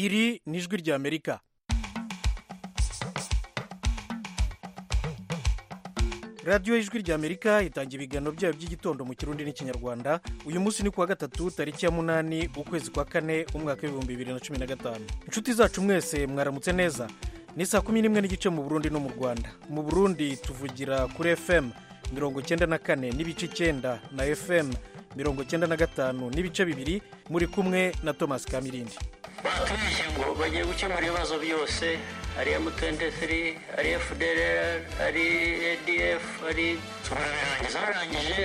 iri ni ijwi ry'amerika radiyo y'ijwi ry'amerika itangira ibiganiro byayo by'igitondo mu kirundi n'ikinyarwanda uyu munsi ni kuwa gatatu tariki ya munani ukwezi kwa kane umwaka w'ibihumbi bibiri na cumi na gatanu inshuti zacu mwese mwaramutse neza ni saa kumi n'imwe n'igice mu burundi no mu rwanda mu burundi tuvugira kuri fm mirongo icyenda na kane n'ibice icyenda na fm mirongo icyenda na gatanu n'ibice bibiri muri kumwe na thomas kamirindi bakomeje ngo bagiye gukemura ibibazo byose ari emu23 ari fdrr ari adf ari barabirangiza barangije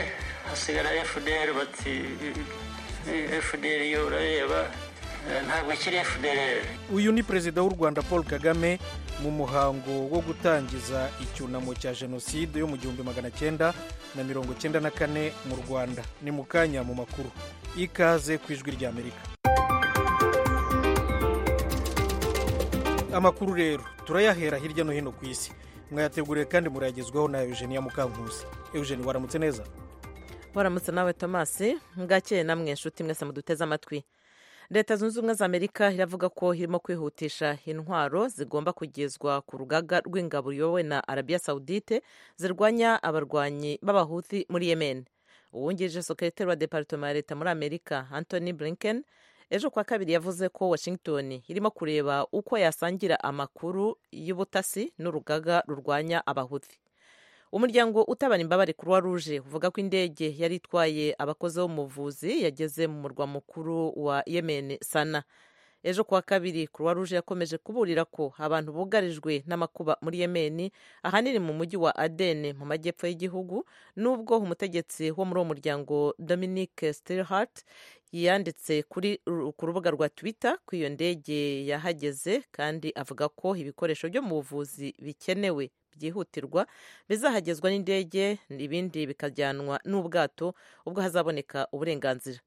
hasigara fdr bati fdr yo urareba ntabwo ikiri fdrr uyu ni perezida w'u rwanda paul kagame mu muhango wo gutangiza icyunamo cya jenoside yo mu gihumbi magana cyenda na mirongo cyenda na kane mu rwanda ni mu kanya mu makuru ikaze ku ijwi ry'amerika amakuru rero turayahera hirya no hino ku isi mwayateguriye kandi murayagezwaho na eugenia mukankusi eugenie waramutse neza waramutse nawe tomasi mbwakeye namwe inshuti mwese muduteze amatwi leta zunze ubumwe za amerika iravuga ko irimo kwihutisha intwaro zigomba kugezwa ku rugaga rw'ingabo ruyobowe na arabiya sawudite zirwanya abarwanyi b'abahuti muri yemen uwungirije sekreteri wa deparitoma ya leta muri amerika anthony blinken ejo kuwa kabiri yavuze ko washington irimo kureba uko yasangira amakuru y'ubutasi n'urugaga rurwanya abahuti umuryango utabara imbabare kuruwa ruje uvuga ko indege yari itwaye abakozi b'umuvuzi yageze mu murwa mukuru wa yemen sana ejo kuwa kabiri kuruwa ruje yakomeje kuburira ko abantu bugarijwe n'amakuba muri yemen ahanini mu mujyi wa adene mu majyepfo y'igihugu n'ubwo umutegetsi wo muri uwo muryango dominique stilhart yanditse ku rubuga rwa twitter ko iyo ndege yahageze kandi avuga ko ibikoresho byo mu buvuzi bikenewe byihutirwa bizahagezwa n'indege ibindi bikajyanwa n'ubwato ubwo hazaboneka uburenganzira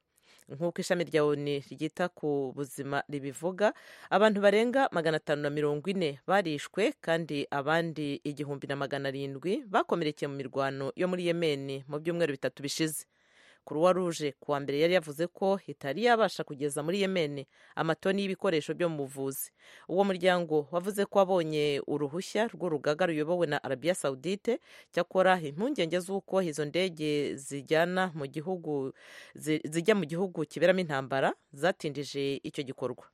nk'uko ishami rya oni ryita ku buzima ribivuga abantu barenga magana atanu na mirongo ine barishwe kandi abandi igihumbi na magana arindwi bakomerekeye mu mirwano yo muri yemeni mu byumweru bitatu bishize kuruwa ruje kuwa mbere yari yavuze ko itari yabasha kugeza muri yemeni amatoni y'ibikoresho byo mu buvuzi uwo muryango wavuze ko wabonye uruhushya rw'urugaga ruyobowe na arabiya sawudite cyakora impungenge z'uko izo ndege zijyana mu gihugu zijya mu gihugu kiberamo intambara zatindije icyo gikorwa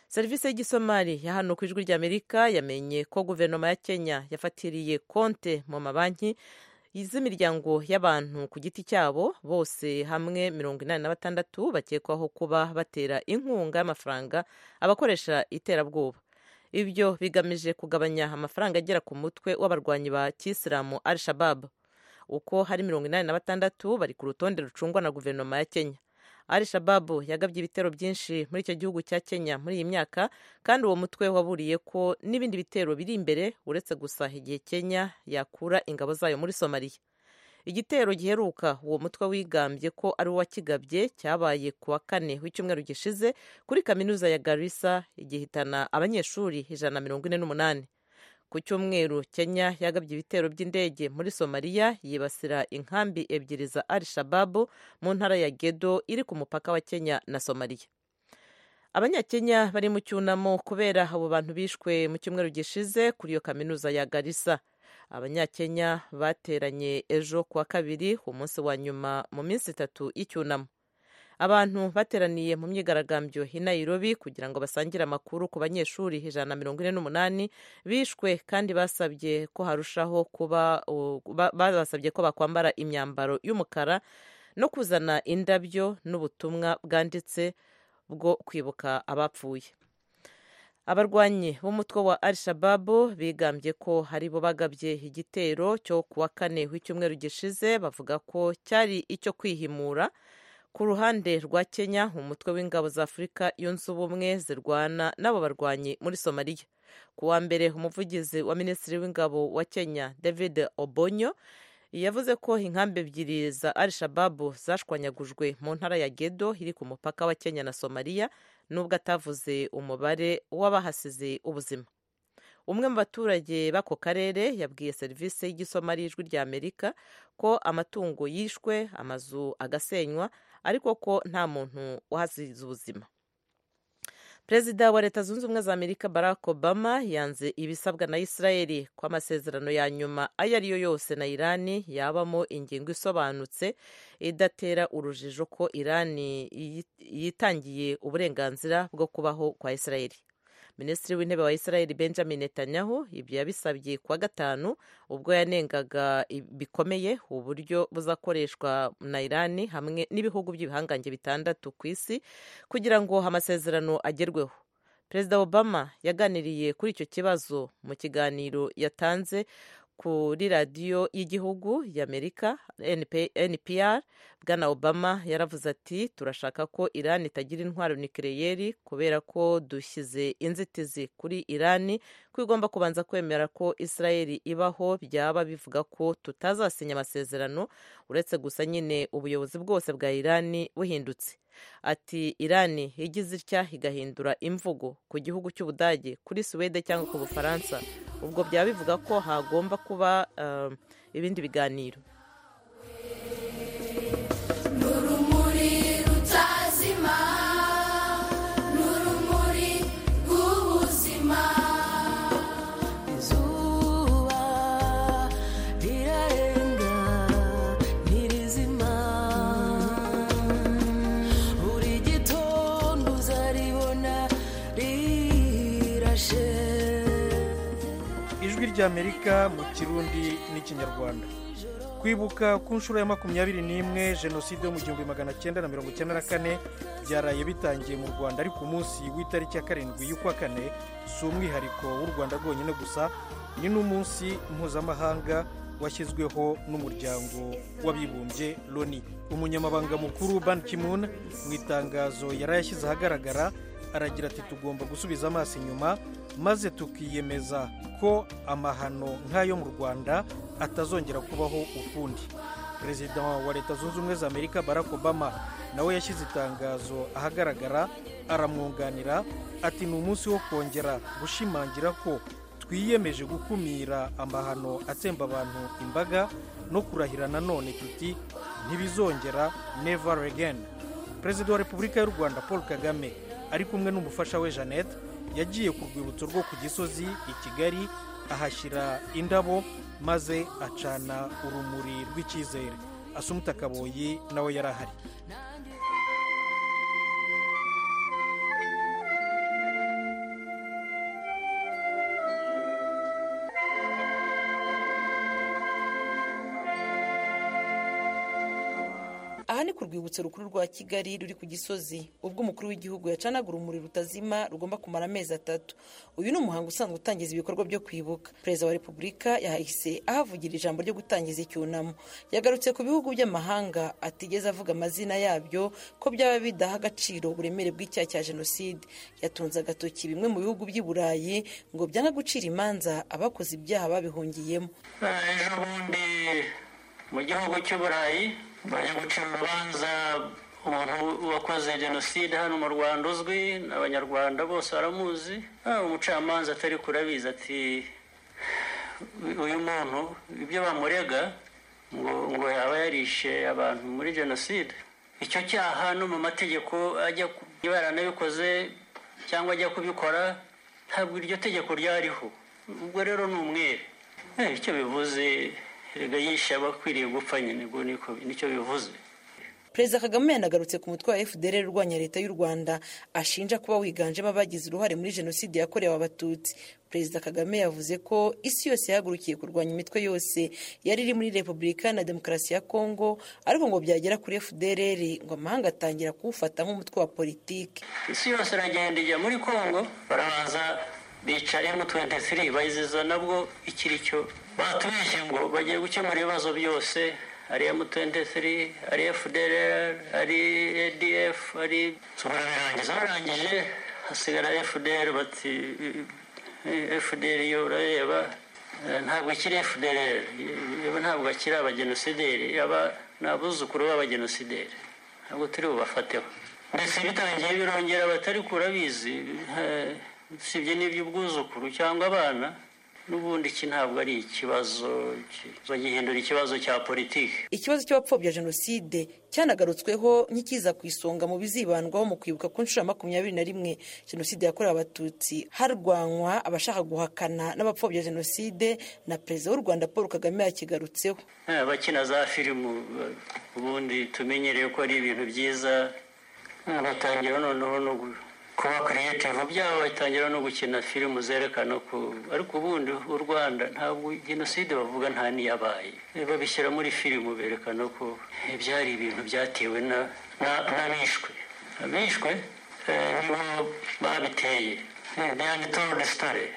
serivisi y'igisomari ya hano ku ijwi ry'amerika yamenye ko guverinoma ya kenya yafatiriye konte mu mabanki z'imiryango y'abantu ku giti cyabo bose hamwe mirongo inani na batandatu bakekwaho kuba batera inkunga y'amafaranga abakoresha iterabwoba ibyo bigamije kugabanya amafaranga agera ku mutwe w'abarwanyi ba kisilamu al shabab uko hari mirongo inani na batandatu bari ku rutonde rucungwa na guverinoma ya kenya al shabab yagabye ibitero byinshi muri icyo gihugu cya kenya muri iyi myaka kandi uwo mutwe waburiye ko n'ibindi bitero biri imbere uretse gusa igihe kenya yakura ingabo zayo muri somaliya igitero giheruka uwo mutwe wigambye ko ari uwa kigabye cyabaye ku wa kane w'icyumweru gishize kuri kaminuza ya garissa igihitana abanyeshuri ijana na mirongo ine n'umunani ku cyumweru kenya yagabye ibitero by'indege muri somaliya yibasira inkambi ebyiri za al shababu mu ntara ya gedo iri ku mupaka wa kenya na somaliya abanyakenya bari mu cyunamo kubera abo bantu bishwe mu cyumweru gishize kuri iyo kaminuza ya garissa abanyakenya bateranye ejo kuwa kabiri umunsi wa nyuma mu minsi itatu y'icyunamo abantu bateraniye mu myigaragambyo i Nairobi kugira ngo basangire amakuru ku banyeshuri ijana na mirongo ine n'umunani bishwe kandi basabye ko harushaho kuba basabye ko bakwambara imyambaro y'umukara no kuzana indabyo n'ubutumwa bwanditse bwo kwibuka abapfuye abarwanyi b'umutwe wa al shababu bigambye ko hari bo bagabye igitero cyo kuwa kane w'icyumweru gishize bavuga ko cyari icyo kwihimura ku ruhande rwa kenya umutwe w'ingabo za afurika yunze ubumwe zirwana n'abo barwanyi muri somaliya ku wa mbere umuvugizi wa minisitiri w'ingabo wa kenya david obonyo yavuze ko inkambi ebyiri za al shababu zashwanyagujwe mu ntara ya gedo iri ku mupaka wa kenya na somaliya nubwo atavuze umubare w'abahasize ubuzima umwe mu baturage b'ako karere yabwiye serivisi y'igisomari y'ijwi rya amerika ko amatungo yishwe amazu agasenywa ariko ko nta muntu wahasize ubuzima perezida wa leta zunze ubumwe za amerika barack obama yanze ibisabwa na israeli ko amasezerano ya nyuma ayo ari yo yose na irani yabamo ingingo isobanutse idatera urujijo ko irani yi- yitangiye uburenganzira bwo kubaho kwa israeli minisitiri w'intebe wa israeli benjamin netanyahu ibyo yabisabye kuwa gatanu ubwo yanengaga i- bikomeye uburyo buzakoreshwa na irani hamwe n'ibihugu by'ibihangange bitandatu ku isi kugira ngo amasezerano agerweho perezida obama yaganiriye kuri icyo kibazo mu kiganiro yatanze kuri radiyo y'igihugu y'amerika NP- npr bwana obama yaravuze ati turashaka ko irani itagira intwaro nikireyeri kubera ko dushyize inzitizi kuri irani ko igomba kubanza kwemera ko israeli ibaho byaba bivuga ko tutazasinya amasezerano uretse gusa nyine ubuyobozi bwose bwa irani buhindutse ati irani igize itya igahindura imvugo ku gihugu cy'ubudage kuri suwede cyangwa ku bufaransa ubwo byaba bivuga ko hagomba kuba um, ibindi biganiro Nurumuri rutazima, nurumuri rw'ubuzima. Izuba rirarenga ntirizima, buri gitondo uzaribona rirashe. ijwi ry'amerika mu kirundi n'ikinyarwanda kwibuka ku nshuro ya makumyabiri n'imwe jenoside yo mu gihumbi magana cyenda na mirongo icyenda na kane byaraye bitangiye mu rwanda ariko umunsi w'itariki ya karindwi y'ukwa kane si umwihariko w'u rwanda rwonyine gusa ni n'umunsi mpuzamahanga washyizweho n'umuryango w'abibumbye loni umunyamabanga mukuru ban kimun mu itangazo yari yashyize ahagaragara aragira ati tugomba gusubiza amaso inyuma maze tukiyemeza ko amahano nk'ayo mu rwanda atazongera kubaho ukundi perezida wa leta zunze ubumwe za amerika barack obama nawe yashyize itangazo ahagaragara aramwunganira ati ni umunsi wo kongera gushimangira ko twiyemeje gukumira amahano atsemba abantu imbaga no kurahira nanone tuti ntibizongera never again perezida wa repubulika y'u rwanda paul kagame ari kumwe n'umufasha we jeannette yagiye ku rwibutso rwo ku gisozi i kigali ahashyira indabo maze acana urumuri rw'icyizere asumuta kaboyi nawe yari ahari aha ni ku rwibutso rukuru rwa kigali ruri ku gisozi ubwo umukuru w'igihugu yacanaga urumuri rutazima rugomba kumara amezi atatu uyu ni umuhango usanzwe utangiza ibikorwa byo kwibuka perezida wa repubulika yahise ahavugira ijambo ryo gutangiza icyunamo yagarutse ku bihugu by'amahanga atigeze avuga amazina yabyo ko byaba bidaha agaciro uburemere bw'icyaha cya jenoside yatunze agatoki bimwe mu bihugu by'i burayi ngo byanga gucira imanza abakoze ibyaha babihungiyemo Eh, ejo bundi mu gihugu cy'uburayi bajya gucira urubanza umuntu wakoze jenoside hano mu rwanda uzwi abanyarwanda bose baramuzi Ah, umucamanza atari kurabizi ati uyu muntu ibyo bamurega ngo ngo yaba yarishe abantu muri jenoside icyo cyaha no mu mategeko ajya ku- niba yaranabikoze cyangwa ajya kubikora ntabwo iryo tegeko ryariho ubwo rero ni umwere Eh, icyo bivuze erega yishe abakwiriye gupfa nyine ubwo niko nicyo bivuze perezida kagame yanagarutse ku mutwe wa fdr urwanya leta y'u rwanda ashinja kuba wiganjemo abagize uruhare muri jenoside yakorewe abatutsi perezida kagame yavuze ko isi yose yahagurukiye kurwanya imitwe yose yari iri muri repubulika na demokarasi ya kongo ariko ngo byagera kuri fdr ngo amahanga atangira kuwufata nk'umutwe wa politiki isi yose iragenda ijya muri kongo barabanza bica m23 bayiziza nabwo ikiri cyo batubeshye ngo bagiye gukemura ibibazo byose ari m23 ari fdrr ari adf ari So barabirangiza barangije hasigara fdr bati eh, fdr yo urareba eh, ntabwo akiri fdr yaba ntabwo akiri abagenosideri yaba ni abuzukuru b'abagenosideri ntabwo turi bubafateho ndetse bitangiye birongera batari kurabizi eh, usibye n'iby'ubwuzukuru cyangwa abana n'ubundi iki ntabwo ari ikibazo ki- bagihindura ikibazo cya politiki ikibazo cy'abapfobya jenoside cyanagarutsweho nk'ikiza ku isonga mu bizibandwaho mu kwibuka ku nshuro ya makumyabiri na rimwe jenoside yakorewe abatutsi harwanywa abashaka guhakana n'abapfobya jenoside na perezida w'u rwanda paul kagame yakigarutseho Eh, abakina za filimu eh, ubundi tumenyereye ko ari ibintu byiza Eh, batangira noneho no gu- kuba creative byabo batangira no gukina filimu zerekana ko ariko ubundi u rwanda ntabwo jenoside bavuga nta n'iyabaye Eh, babishyira muri filimu berekana ko eh, byari ibintu byatewe na- na- n'abishwe abishwe eh, nibo babiteye Eh, they told the story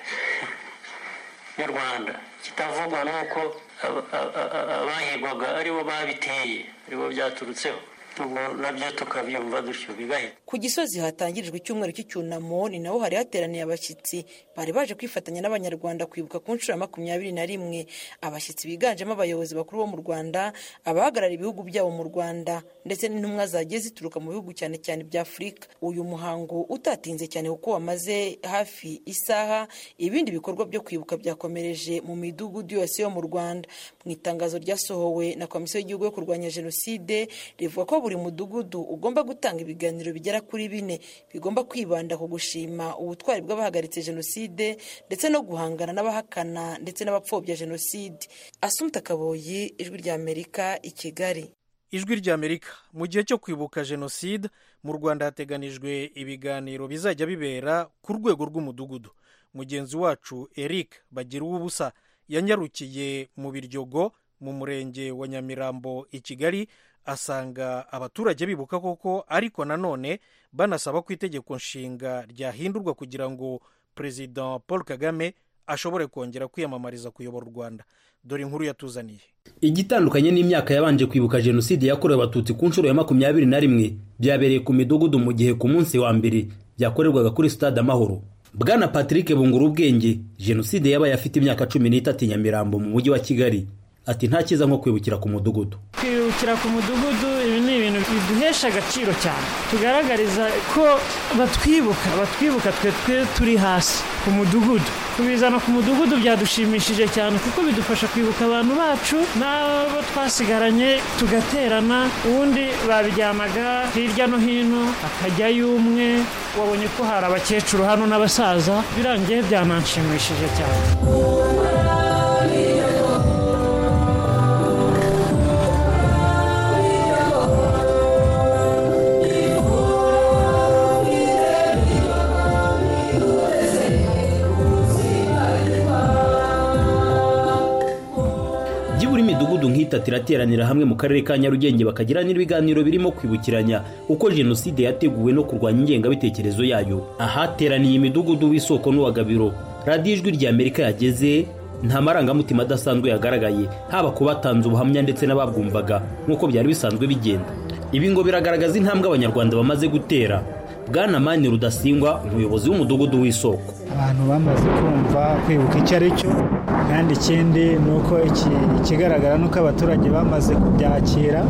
nyarwanda kitavugwa ni uko aba- a- a- a- abahigwaga aribo babiteye aribo byaturutseho ubwo nabyo tukabyumva dutyo bigahita ku gisozi hatangirijwe icyumweru cy'icyunamo ni naho hari hateraniye abashyitsi bari baje kwifatanya n'abanyarwanda kwibuka ku nshuro ya makumyabiri na rimwe abashyitsi biganjemo abayobozi bakuru bo mu rwanda abahagarara ibihugu byabo mu rwanda ndetse n'intumwa zagiye zituruka mu bihugu cyane cyane bya afurika uyu muhango utatinze cyane kuko wamaze hafi isaha ibindi bikorwa byo kwibuka byakomereje mu midugudu yose yo mu rwanda mu itangazo ryasohowe na komisiyo y'igihugu yo kurwanya jenoside rivuga ko buri mudugudu ugomba gutanga ibiganiro bigera kuri bine bigomba kwibanda ku gushima ubutwari bw'abahagaritse jenoside ndetse no guhangana n'abahakana ndetse n'abapfobya jenoside asumta kaboyi ijwi ry'amerika i kigali ijwi ry'amerika mu gihe cyo kwibuka jenoside mu rwanda hateganijwe ibiganiro bizajya bibera ku rwego rw'umudugudu mugenzi wacu eric bagira ubusa yanyarukiye mu biryogo mu murenge wa nyamirambo i kigali asanga abaturage bibuka koko ariko nanone banasaba ko itegeko nshinga ryahindurwa kugira ngo perezida paul kagame ashobore kongera kwiyamamariza kuyobora u rwanda dore inkuru yatuzaniye igitandukanye n'imyaka yabanje kwibuka jenoside yakorewe abatutsi ku nshuro ya makumyabiri na rimwe byabereye ku midugudu mu gihe ku munsi wa mbere byakorerwaga kuri sitade amahoro bwana patrick bungura ubwenge jenoside yabaye afite imyaka cumi n'itatu i nyamirambo mu mujyi wa kigali ati nta cyiza nko kwibukira ku mudugudu kwibukira ku mudugudu ibi ni ibintu biduhesha agaciro cyane tugaragariza ko batwibuka batwibuka twe twe turi hasi ku mudugudu kubizana ku mudugudu byadushimishije cyane kuko bidufasha kwibuka abantu bacu n'abo twasigaranye tugaterana ubundi babijyanaga hirya no hino akajyayo umwe wabonye ko hari abakecuru hano n'abasaza birangiye byananshimishije cyane byibura imidugudu nk'itatu irateranira hamwe mu karere ka nyarugenge bakagira n'ibiganiro birimo kwibukiranya uko jenoside yateguwe no kurwanya ingengabitekerezo yayo ahateraniye imidugudu w'isoko n'uwa gabiro radiyo ijwi ry'amerika yageze nta marangamutima adasanzwe yagaragaye haba ku batanze ubuhamya ndetse n'ababwumvaga nk'uko byari bisanzwe bigenda ibi ngo biragaragaza intambwe abanyarwanda bamaze gutera bwana mani rudasingwa umuyobozi w'umudugudu w'isoko abantu bamaze kumva kwibuka icyo ari cyo kandi ikindi ni uko iki- ikigaragara ni uko abaturage bamaze kubyakira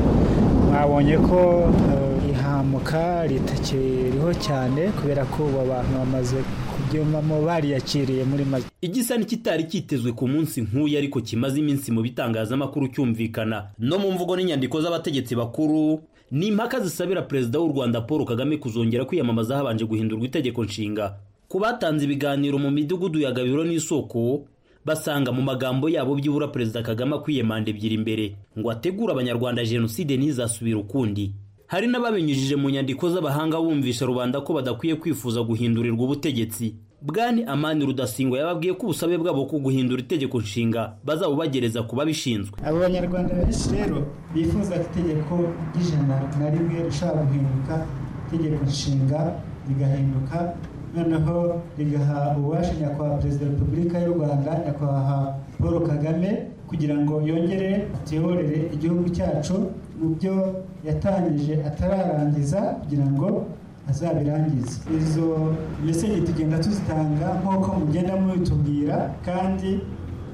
babonye ko eh, ihamuka ritakiriho cyane kubera ko ubu abantu bamaze kubyumvamo bariyakiriye muri make igisa n'ikitari cyitezwe ku munsi nk'uyu ariko kimaze iminsi mu bitangazamakuru cyumvikana no mu mvugo n'inyandiko z'abategetsi bakuru ni impaka zisabira perezida w'u rwanda paul kagame kuzongera kwiyamamaza habanje guhindurwa itegeko nshinga ku batanze ibiganiro mu midugudu ya gabiro n'isoko basanga mu magambo yabo byibura perezida kagame akwiye manda ebyiri imbere ngo ategure abanyarwanda jenoside ntizasubire ukundi hari n'ababinyujije mu nyandiko z'abahanga bumvisha rubanda ko badakwiye kwifuza guhindurirwa ubutegetsi bwani amani rudasingwa yababwiye ko ubusabe bwabo ko guhindura itegeko nshinga bazabubagereza ku babishinzwe abo banyarwanda benshi rero bifuza ko itegeko ry'ijana na rimwe rishobora guhinduka itegeko nshinga rigahinduka noneho rigaha ububasha nyakubahwa perezida wa repubulika y'u rwanda nyakubahwa paul kagame kugira ngo yongere atuyoborere igihugu cyacu mu byo yatangije atararangiza kugira ngo azabirangize izo meseje tugenda tuzitanga nk'uko mugenda mubitubwira kandi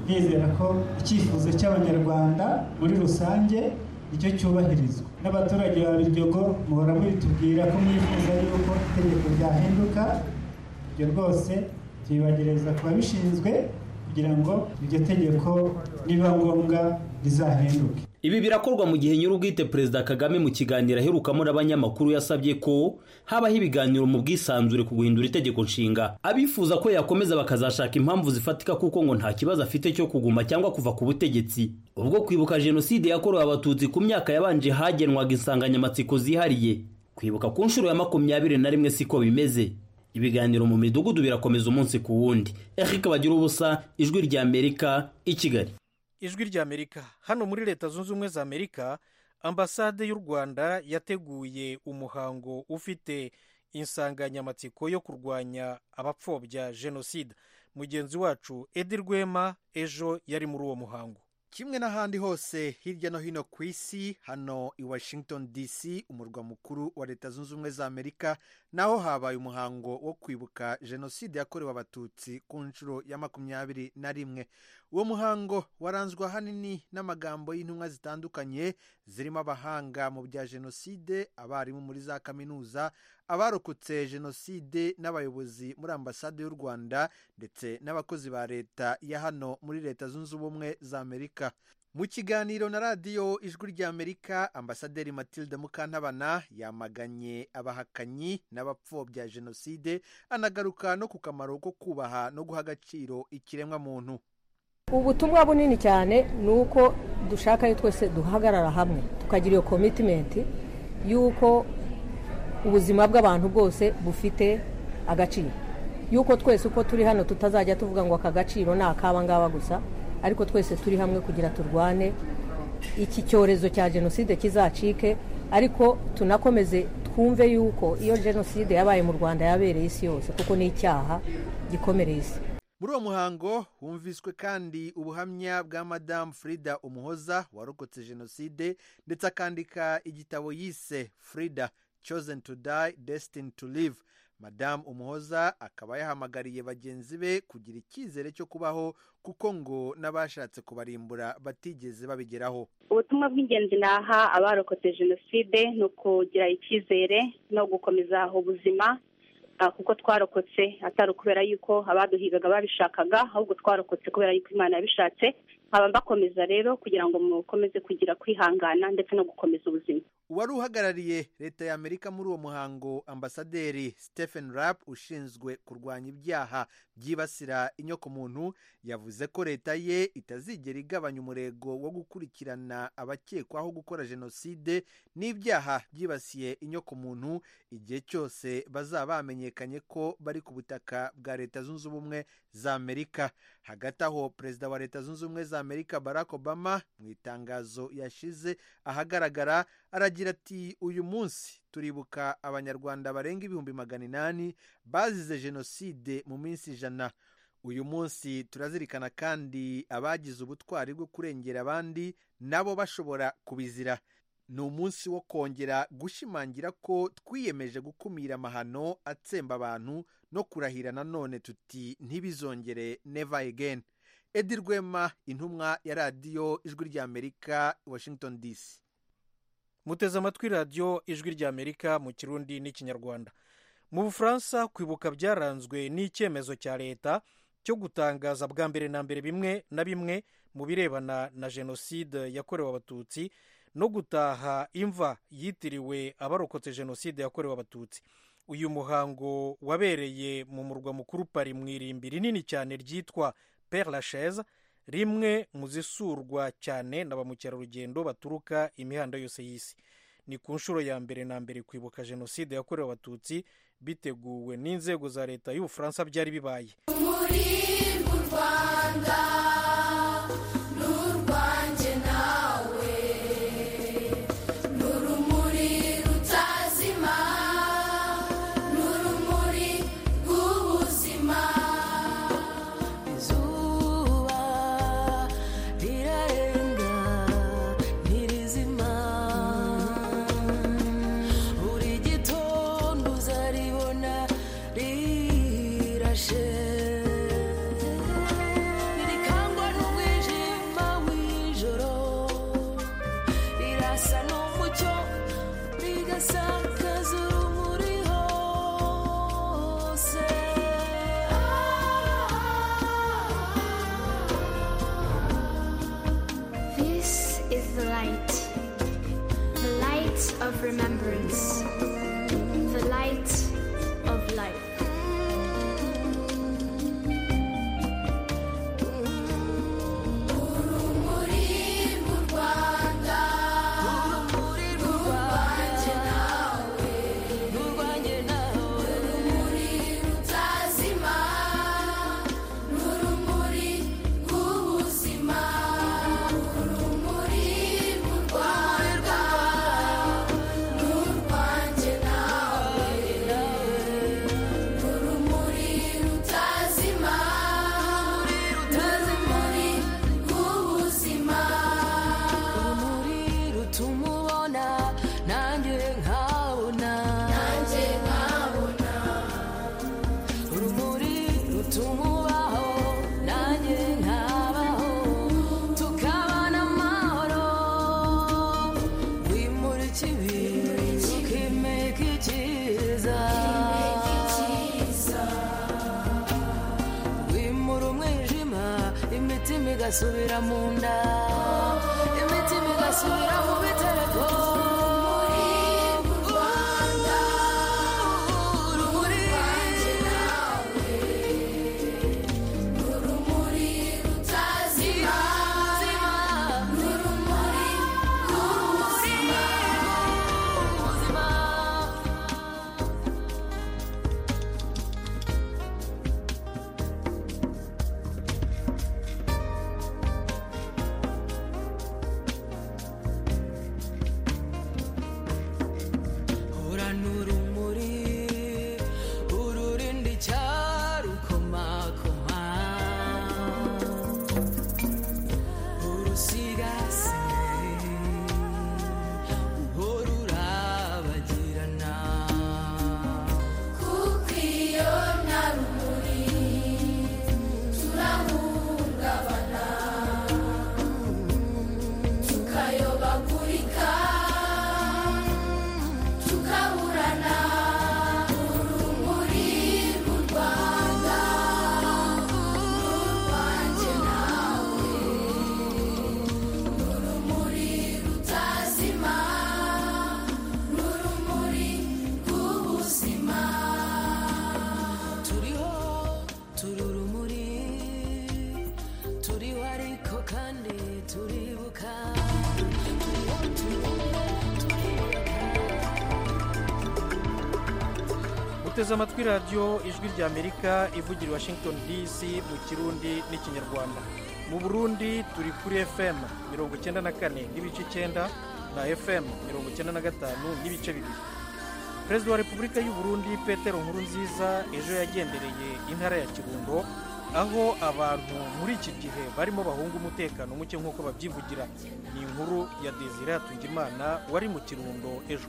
nizera ko icyifuzo cy'abanyarwanda muri rusange nicyo cyubahirizwa n'abaturage ba biryogo muhora mubitubwira ko mwifuza yuko itegeko ryahinduka ibyo rwose tubibagereza ku babishinzwe kugira kugira ngo iryo tegeko niba ngombwa rizahinduke ibi birakorwa mu gihe nyir'ubwite perezida kagame mu kiganiro aherukamo n'abanyamakuru yasabye ko habaho ibiganiro mu bwisanzure ku guhindura itegeko nshinga abifuza ko yakomeza bakazashaka impamvu zifatika kuko ngo nta kibazo afite cyo kuguma cyangwa kuva ku butegetsi ubwo kwibuka jenoside yakorewe abatutsi ku myaka yabanje hagenwaga insanganyamatsiko zihariye kwibuka ku nshuro ya makumyabiri na rimwe siko bimeze ibiganiro mu midugudu birakomeza umunsi ku wundi eric bagira ubusa ijwi rya amerika i kigali ijwi ry'amerika hano muri leta zunze ubumwe za amerika ambasade y'u rwanda yateguye umuhango ufite insanganyamatsiko yo kurwanya abapfobya jenoside mugenzi wacu edi rwema ejo yari muri uwo muhango kimwe n'ahandi hose hirya no hino ku isi hano i washington dc umurwa mukuru wa leta zunze ubumwe za amerika naho habaye umuhango wo kwibuka jenoside yakorewe abatutsi ku nshuro ya makumyabiri na rimwe uwo muhango waranzwe ahanini n'amagambo y'intumwa zitandukanye zirimo abahanga mu bya jenoside abarimu muri za kaminuza abarokotse jenoside n'abayobozi muri ambasade y'u rwanda ndetse n'abakozi ba leta ya hano muri leta zunze ubumwe za amerika mu kiganiro na radiyo ijwi ry'amerika ambasaderi matilde mukantabana yamaganye abahakanyi n'abapfobya jenoside anagaruka no ku kamaro ko kubaha no guha agaciro ikiremwamuntu ubutumwa bunini cyane ni uko dushaka ari twese duhagarara hamwe tukagira iyo komitimenti y'uko ubuzima bw'abantu bwose bufite agaciro y'uko twese uko turi hano tutazajya tuvuga ngo aka gaciro ni ak'aba ngaba gusa ariko twese turi hamwe kugira turwane iki cyorezo cya jenoside kizacike ariko tunakomeze twumve y'uko iyo jenoside yabaye mu rwanda yabereye isi yose kuko ni icyaha gikomereye isi muri uwo muhango humviswe kandi ubuhamya bwa madamu frida umuhoza warokotse jenoside ndetse akandika igitabo yise frida chosen to die destined to live madamu umuhoza akaba yahamagariye bagenzi be kugira icyizere cyo kubaho kuko ngo n'abashatse kubarimbura batigeze babigeraho ubutumwa bw'ingenzi naha abarokotse jenoside ni ukugira icyizere no gukomeza ubuzima kuko twarokotse atari ukubera yuko abaduhigaga babishakaga ahubwo twarokotse kubera yuko imana yabishatse nkaba mbakomeza rero kugira ngo mukomeze kugira kwihangana ndetse no gukomeza ubuzima uwari uhagarariye leta ya amerika muri uwo muhango ambasaderi stephen rapp ushinzwe kurwanya ibyaha byibasira inyokomuntu yavuze ko leta ye itazigera igabanya umurego wo gukurikirana abakekwaho gukora jenoside n'ibyaha byibasiye inyokomuntu igihe cyose bazaba bamenyekanye ko bari ku butaka bwa leta zunze ubumwe za amerika hagati aho perezida wa leta zunze ubumwe za amerika barack obama mu itangazo yashize ahagaragara aragira ati uyu munsi turibuka abanyarwanda barenga ibihumbi magana inani bazize jenoside mu minsi ijana uyu munsi turazirikana kandi abagize ubutwari bwo kurengera abandi nabo bashobora kubizira ni umunsi wo kongera gushimangira ko twiyemeje gukumira amahano atsemba abantu no kurahira nanone tuti ntibizongere neva egeni edi rwema intumwa ya radiyo ijwi ry'amerika washington dc muteze amatwi radiyo ijwi ry'amerika mu kirundi n'ikinyarwanda mu bufaransa kwibuka byaranzwe n'icyemezo cya leta cyo gutangaza bwa mbere na mbere bimwe na bimwe mu birebana na jenoside yakorewe abatutsi no gutaha imva yitiriwe abarokotse jenoside yakorewe abatutsi uyu muhango wabereye mu murwa mukuru pari mu irimbi rinini cyane ryitwa pere lacheze rimwe mu zisurwa cyane na ba mukerarugendo baturuka imihanda yose y'isi ni ku nshuro ya mbere na mbere kwibuka jenoside yakorewe abatutsi biteguwe n'inzego za leta y'ubufaransa byari bibaye muri mu rwanda ni urwanjye nawe ni urumuri rutazima ni urumuri rw'ubuzima izuba rirarenga ntirizima buri gitondo uzaribona rirashe imitima igasubira mu nda imitima igasubira mu bitereko muri rwanda urumuri nawe n'urumuri rutazima n'urumuri rw'ubuzima ubuzima ura n'urumuri ururinda icyarukomakoma urusigasiye uhora urabagirana kuko iyo nta rumuri turahungabana tukayobagurika tukaburana urumuri rw'u rwanda rwanjye nawe n'urumuri rutazima n'urumuri rw'ubuzima turiho turi urumuri turiho ariko kandi turibuka turiho turiho turibuka uteze amatwi radiyo ijwi ry'amerika ivugira i washington dc mu kirundi n'ikinyarwanda mu burundi turi kuri fm mirongo icyenda na kane n'ibice icyenda na fm mirongo icyenda na gatanu n'ibice bibiri perezida wa repubulika y'u burundi petero nkurunziza ejo yagendereye intara ya kirundo aho abantu muri iki gihe barimo bahunga umutekano muke nk'uko babyivugira ni inkuru ya desire hatungimana wari mu kirundo ejo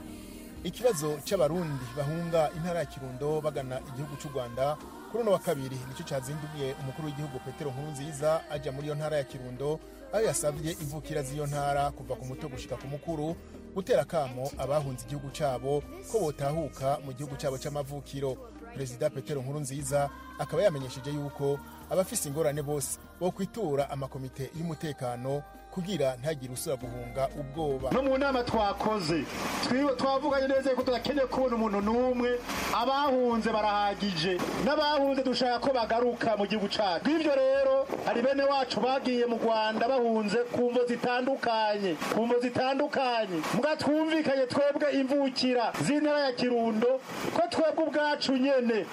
ikibazo cy'abarundi bahunga intara ya kirundo bagana igihugu cy'u rwanda kuri uno wa kabiri nicyo cyazinduye umukuru w'igihugu petero nkurunziza ajya muri iyo ntara ya kirundo aho yasabye imvukira z'iyo ntara kuva ku muto gushyika ku mukuru gutera akamo abahunze igihugu cyabo ko botahuka mu gihugu cyabo cy'amavukiro perezida petero nkurunziza akaba yamenyesheje yuko abafise ingorane bose bo kwitura amakomite y'umutekano kugira ntagire usura guhunga ubwoba no mu nama twakoze twiwe twavuganye neza ko tudakeneye kubona umuntu n'umwe abahunze barahagije n'abahunze dushaka ko bagaruka mu gihugu cyacu bw'ibyo rero hari bene wacu bagiye mu rwanda bahunze ku mvo zitandukanye ku mvo zitandukanye mbwa twumvikanye twebwe imvukira z'intara ya kirundo ko twebwe ubwacu nyene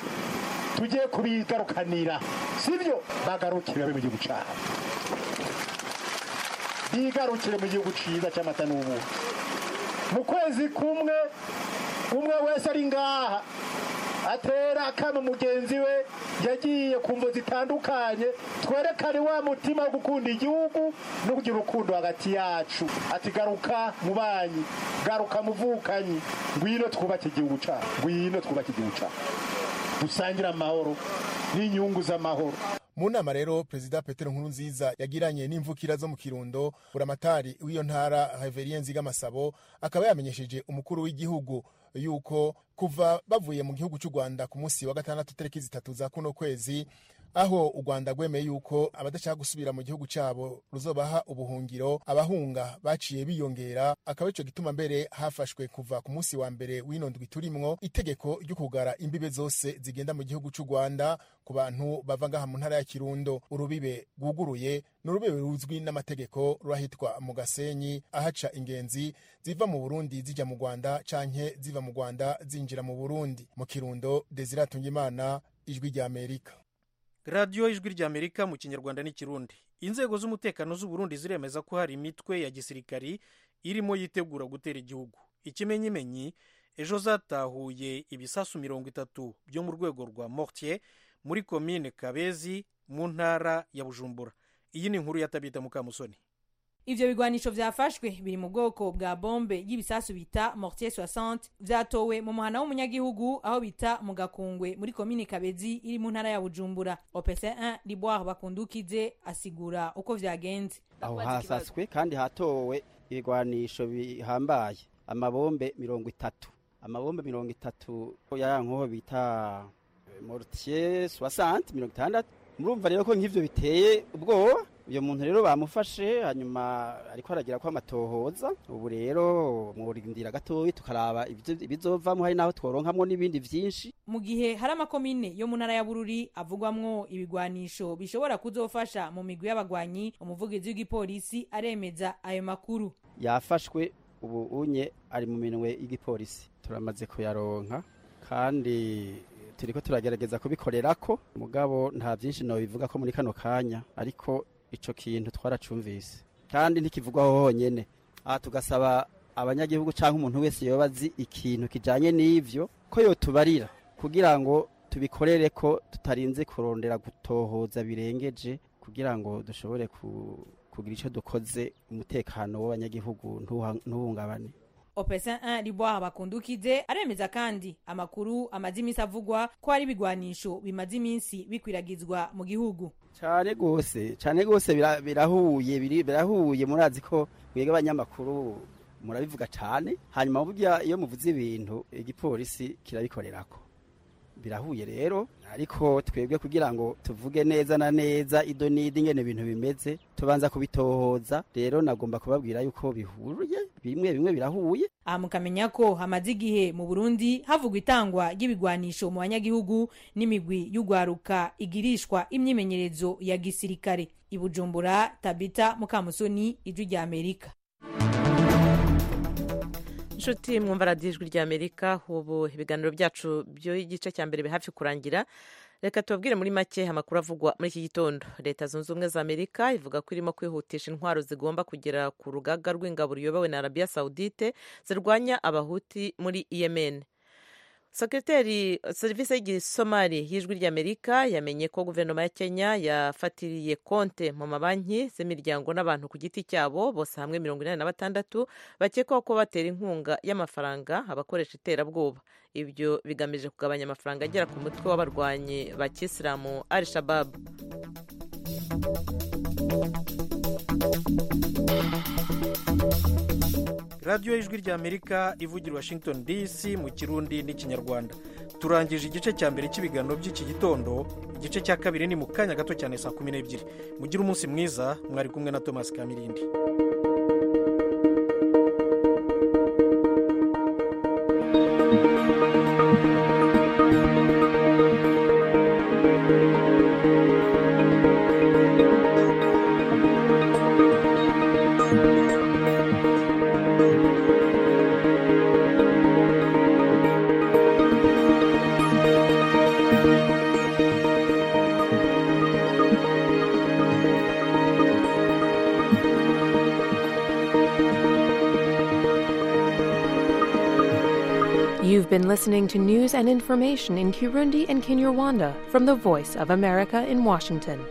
tugiye kubigarukanira sibyo bagarukira mu gihugu cyacu bigarukire mu gihugu cyiza cy'amata n'ubu mu kwezi kumwe umwe wese ari ngaha atera akama mugenzi we yagiye ku mvo zitandukanye twerekane wa mutima wo gukunda igihugu no kugira urukundo hagati yacu ati garuka mubanyi garuka muvukanyi ngwino twubake igihugu cyacu ngwino twubake igihugu cyacu dusangire amahoro n'inyungu z'amahoro mu nama rero perezida petero nkurunziza yagiranye n'imvukira zo mu kirundo buramatari w'iyo ntara heverien nzigamasabo akaba yamenyesheje umukuru w'igihugu yuko kuva bavuye mu gihugu cy'u rwanda ku munsi wa gatandatu tariki zitatu za kuno kwezi aho u rwanda rwemeye yuko abadashaka gusubira mu gihugu cyabo ruzobaha ubuhungiro abahunga baciye biyongera akaba icyo gituma mbere hafashwe kuva ku munsi wa mbere w'ino ndwi turimwo itegeko ryo kugara imbibe zose zigenda mu gihugu cy'u rwanda ku bantu bava ngaha mu ntara ya kirundo urubibe rwuguruye ni urubibe ruzwi n'amategeko rurahitwa mu gasenyi ahaca ingenzi ziva mu burundi zijya mu rwanda canke ziva mu rwanda zinjira mu burundi mu kirundo desire atungimana ijwi ry'amerika radiyo ijwi ry'amerika mu kinyarwanda n'ikirundi inzego z'umutekano z'uburundi ziremeza ko hari imitwe ya gisirikari irimo yitegura gutera igihugu ikimenyimenyi ejo zatahuye ibisasu mirongo itatu byo mu rwego rwa mortier muri komine kabezi mu ntara ya bujumbura iyi ni inkuru yatabita mukamusoni ivyo bigwanisho vyafashwe biri mu bwoko bwa bombe y'ibisasu bita mortier 60 vyatowe mu muhana w'umunyagihugu aho bita mu gakungwe muri komini kabezi iri mu ntara ya bujumbura opc 1 liboire bakundukize asigura uko vyagenze aho hasaswe kandi hatowe ibigwanisho bihambaye amabombe mirongo itatu amabombe mirongo itatu ya nkoho bita mortier 60 mirongo itandatu murumva rero ko nk'ivyo biteye ubwoba uyu muntu rero bamufashe hanyuma ariko aragira ko amatohoza ubu rero mwurindira gatoya tukaraba ibyo- ibizovamo hari n'aho tworonkamwo n'ibindi byinshi mu gihe hari amakomine yo mu ntara ya bururi avugwamwo ibigwanisho bishobora kuzofasha mu migwi y'abagwanyi umuvugizi w'igipolisi aremeza ayo makuru yafashwe ubu unye ari mu minwe y'igipolisi turamaze kuyaronka kandi turiko turagerageza kubikorera ko mugabo nta byinshi nobivuga ko muri kano kanya ariko ico kintu twaracumvise kandi ntikivugwaho honyene aha tugasaba abanyagihugu cyangwa umuntu wese yoba azi ikintu kijanye n'ivyo ko yotubarira kugira ngo tubikorere ko tutarinze kurondera gutohoza birengeje kugira ngo dushobore ku- kugira icyo dukoze umutekano w'abanyagihugu ntuha- ntuhungabane opesa 1 ribwaha bakundukize aremeza kandi amakuru amaze iminsi avugwa ko hari ibigwanisho bimaze iminsi bikwiragizwa mu gihugu cyane rwose cyane rwose bira- birahuye biri- birahuye murazi ko mwebwe abanyamakuru murabivuga cyane hanyuma burya iyo muvuze ibintu igipolisi kirabikorerako birahuye rero ariko twebwe kugira ngo tuvuge neza na neza ido n'idi ingene ibintu bimeze tubanza kubitohoza rero nagomba kubabwira yuko bihuye bimwe bimwe birahuye aha mukamenya ko hamaze igihe mu burundi havugwa itangwa ry'ibigwanisho mu banyagihugu n'imigwi y'ugwaruka igirishwa imyimenyerezo ya gisirikare ibujumbura tabita mukamusoni ijwi rya amerika inshuti mwumva radiyo ijwi rya amerika ubu ibiganiro byacu by'igice cya mbere biri hafi kurangira reka tubabwire muri make amakuru avugwa muri iki gitondo leta zunze ubumwe za amerika ivuga ko irimo kwihutisha intwaro zigomba kugera ku rugaga rw'ingabo ruyobowe na arabiya sawudite zirwanya abahuti muri yemen sekreteri serivisi y'igisomari y'ijwi ry'amerika yamenye ko guverinoma ya kenya yafatiriye konte mu mabanki z'imiryango n'abantu ku giti cyabo bose hamwe mirongo inani na batandatu bakekwaho ko batera inkunga y'amafaranga abakoresha iterabwoba ibyo bigamije kugabanya amafaranga agera ku mutwe w'abarwanyi ba kisilamu al shababu radiyo y'ijwi rya amerika ivugira i washington dc mu kirundi n'ikinyarwanda turangije igice cya mbere cy'ibiganiro by'iki gitondo igice cya kabiri ni mu kanya gato cyane saa kumi n'ebyiri mugire umunsi mwiza mwari kumwe na thomas kamirindi You've been listening to news and information in Kirundi and Kinyarwanda from the Voice of America in Washington.